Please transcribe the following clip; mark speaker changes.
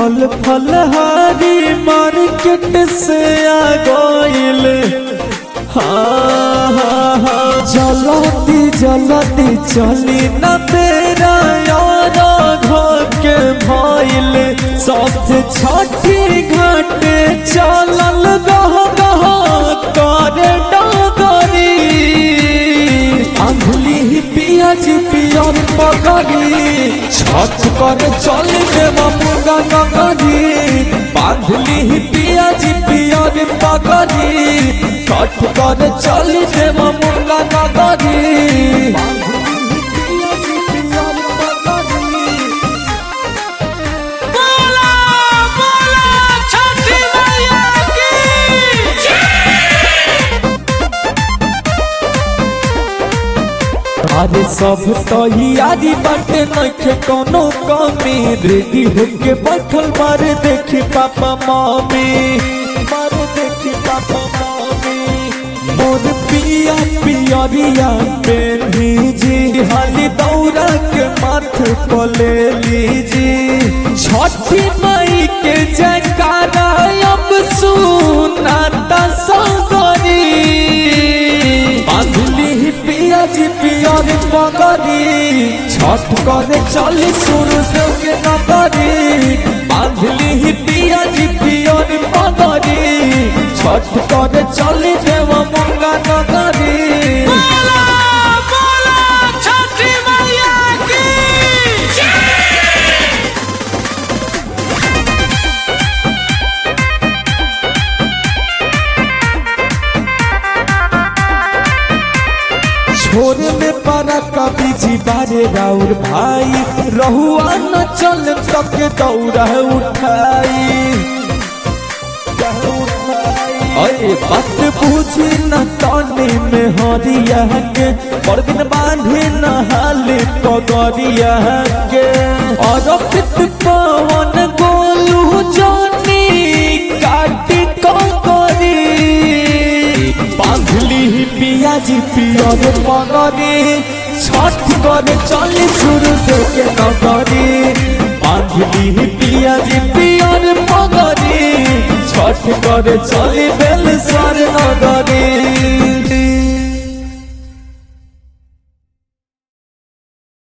Speaker 1: फल फलहारी मार्केट से आ गइल हाँ हाँ हाँ जलती जलती चली न तेरा यार के भइल सबसे छठी घाटे चलल गह गह करे डगरी अंधली पियाज पियर पकड़ी छठ कर चल देव मुगा नगरी बांधली पियाज पियर पकड़ी छठ कर चल देव मुगा नगरी
Speaker 2: बोला बोला छठी मैया की
Speaker 1: अरे सब तैयारी बाटे नइखे कोनो कमी रेडी होके बैठल मारे देखी पापा मम्मी मारे देखी पापा मम्मी मोर पिया पियरिया पेन्ही जी हाली दौरा के माथ को ले लीजी छठी मई के जयकारा अब सुनाता सगरी बांधली पियाज पियर पगरी छठ करे चली शुरू से के नगरी बांधली पियाज पियर पगरी छठ करे चली देव मंगा नगरी
Speaker 2: बोला बोला छठी मैया की
Speaker 1: छोरे में पारा कभी जी बारे राउर भाई रहुआ न चल तक दौड़ा उठाई अरे बात पूछी न तानी में हरिया के पर दिन बांधे न हाल पगरिया के और पित पवन गोलू जानी काटी करी बांधली पियाजी पियर पगरी छठ करे चली शुरू से के नगरी बांधली पियाजी पियर पगरी छठ करे चली बेल सर नगरी